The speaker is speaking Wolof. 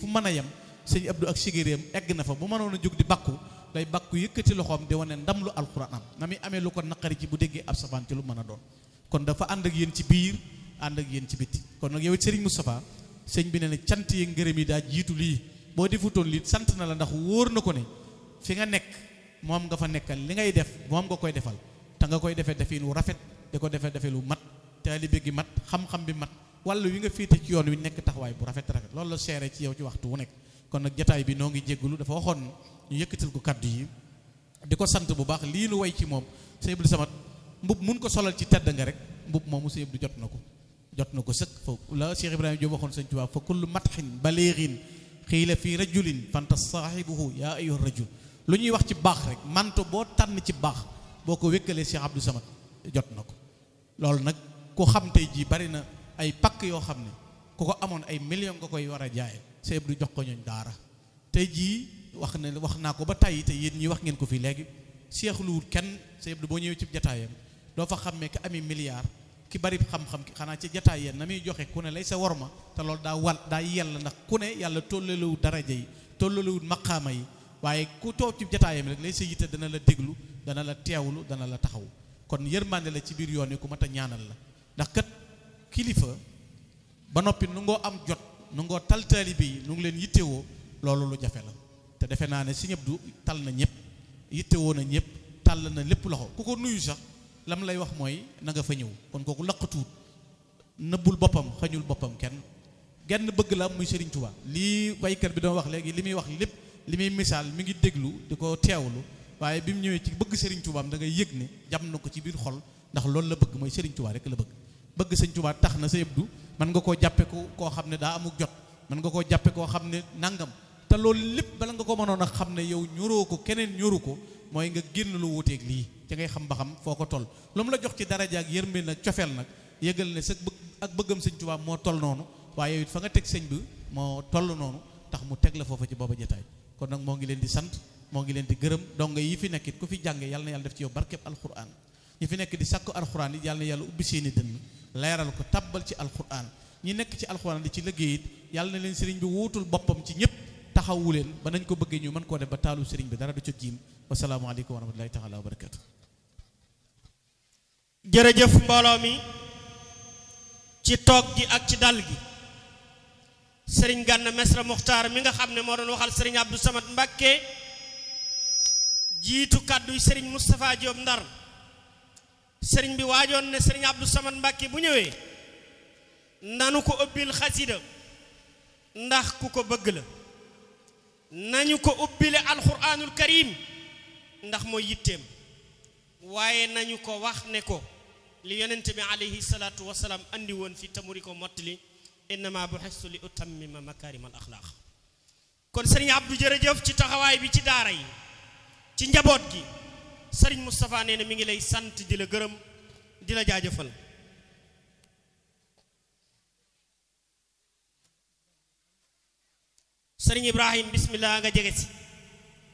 mën a yem sëñ Abdou ak sigéréem egg na fa bu mënoon a jóg di bakku day bakku yëkkati loxoom di wane ndam lu alxuraan am na muy amee lu ko naqari ci bu déggee ab safaan ci lu mën a doon kon dafa ànd ak yéen ci biir ànd ak yéen ci bitti kon nag yow it Serigne Moustapha sëñ bi ne ne cant yi ngërëm yi daa jiitu lii boo defutoon lii sant na la ndax wóor na ko ne fi nga nekk moom nga fa nekkal li ngay def moom nga koy defal te nga koy defee defin wu rafet di ko defee defee lu mat taalibe gi mat xam-xam bi mat walla wi nga féete ci yoon wi nekk taxawaay bu rafet rafet loolu la seere ci yow ci waxtu wu nekk kon nag jataay bi noo ngi jéggulu dafa waxoon ñu yëkkatil ko kaddu yi di ko sant bu baax lii nu way ci moom sëñ Abdou Samad mbub mun ko solal ci tedd nga rek mbub moomu sëñ Abdou jot na ko jot na ko sëkk fa la Cheikh Ibrahima Diop waxoon sëñ Tuubaa fa kullu matxin baliixin xiila fii rajulin fanta saaxibuhu yaa ayyuha rajul lu ñuy wax ci baax rek manto boo tànn ci baax boo ko wékkalee Cheikh Abdou Samad jot na ko loolu nag ku xam tey jii bari na ay pakk yoo xam ne ku ko amoon ay million nga koy war a jaaye sëñ Abdou jox ko ñooñ daara tey jii wax ne wax naa ko ba tàyyi te yéen ñi wax ngeen ko fii léegi seexluwul kenn sëñ Abdou boo ñëwee ci jataayam doo fa xammee ki ami milliard ki bari xam-xam ki xanaa ci jataay yéen na muy joxe ku ne lay sa worma te loolu daa wal daa yell ndax ku ne yàlla tollalewul daraja yi tollalewul maqaama yi waaye ku toog ci jataayam rek lay sa yitte dana la déglu dana la teewlu dana la taxaw kon yërmande la ci biir yoon wi ku mat a ñaanal la ndax kat kilifa ba noppi nu ngoo am jot nu ngoo tal taalibe yi nu ngi leen yittewoo loolu lu jafe la te defe naa ne Sëñ Abdu tal na ñëpp yittewoo na ñëpp tàll na lépp loxo ku ko nuyu sax lam lay wax mooy na nga fa ñëw kon kooku laqatuut nëbbul boppam xañul boppam kenn genn bëgg la muy Serigne Touba lii waykat bi doon wax léegi li muy wax lépp li muy misaal mi ngi déglu di ko teewlu waaye bi mu ñëwee ci bëgg Serigne Touba am da ngay yëg ne jam na ko ci biir xol ndax loolu la bëgg mooy Serigne Touba rek la bëgg bëgg Serigne Touba tax na sa yëbdu mën nga koo jàppe ko koo xam ne daa amuk jot mën nga koo jàppe koo xam ne nangam te loolu lépp bala nga ko mënoon a xam ne yow ñoroo ko keneen ñoru ko mooy nga génn lu wuteeg lii ci ngay xam ba xam foo ko toll lu mu la jox ci daraja ak yërmande nag cofeel nag yëgal ne sa bëgg ak bëggam sëñ Tuubaa moo toll noonu waaye it fa nga teg sëñ bi moo toll noonu tax mu teg la foofa ci booba jotaay kon nag moo ngi leen di sant moo ngi leen di gërëm donga yi fi nekkit ku fi jànge yàlla na yàlla def ci yow barkeb alquran ñi fi nekk di sàkku alquran it yàlla na yàlla ubbi seeni dënn leeral ko tabbal ci alquran ñi nekk ci alquran di ci liggéey it yàlla na leen sëriñ bi wuutul boppam ci ñëpp taxawu leen ba nañ ko bëggee ñu mën koo def ba taalu sëriñ bi dara du ca jiim wasalaamaaleykum wa rahmatullahi taala wa barakatu jërëjëf mbooloo mi ci toog gi ak ci dal gi sëriñ Gana Mesra Muxtaar mi nga xam ne moo doon waxal sëriñ Abdou Samad Mbakke jiitu kàdduy sëriñ Moustapha Diop Ndar sëriñ bi waajoon ne sëriñ Abdou Samad Mbakke bu ñëwee nanu ko ubbil xasida ndax ku ko bëgg la nañu ko ubbile alquranul karim ndax mooy yitteem waaye nañu ko wax ne ko li yonent bi alayhi salaatu wasalaam andi woon fi tamuri ko mottali innama buxistu li utammima makarim al axlaaq kon sëriñ Abdou jërëjëf ci taxawaay bi ci daara yi ci njaboot gi sëriñ Moustapha nee na mi ngi lay sant di la gërëm di la jaajëfal sëriñ Ibrahim bismillah nga jege si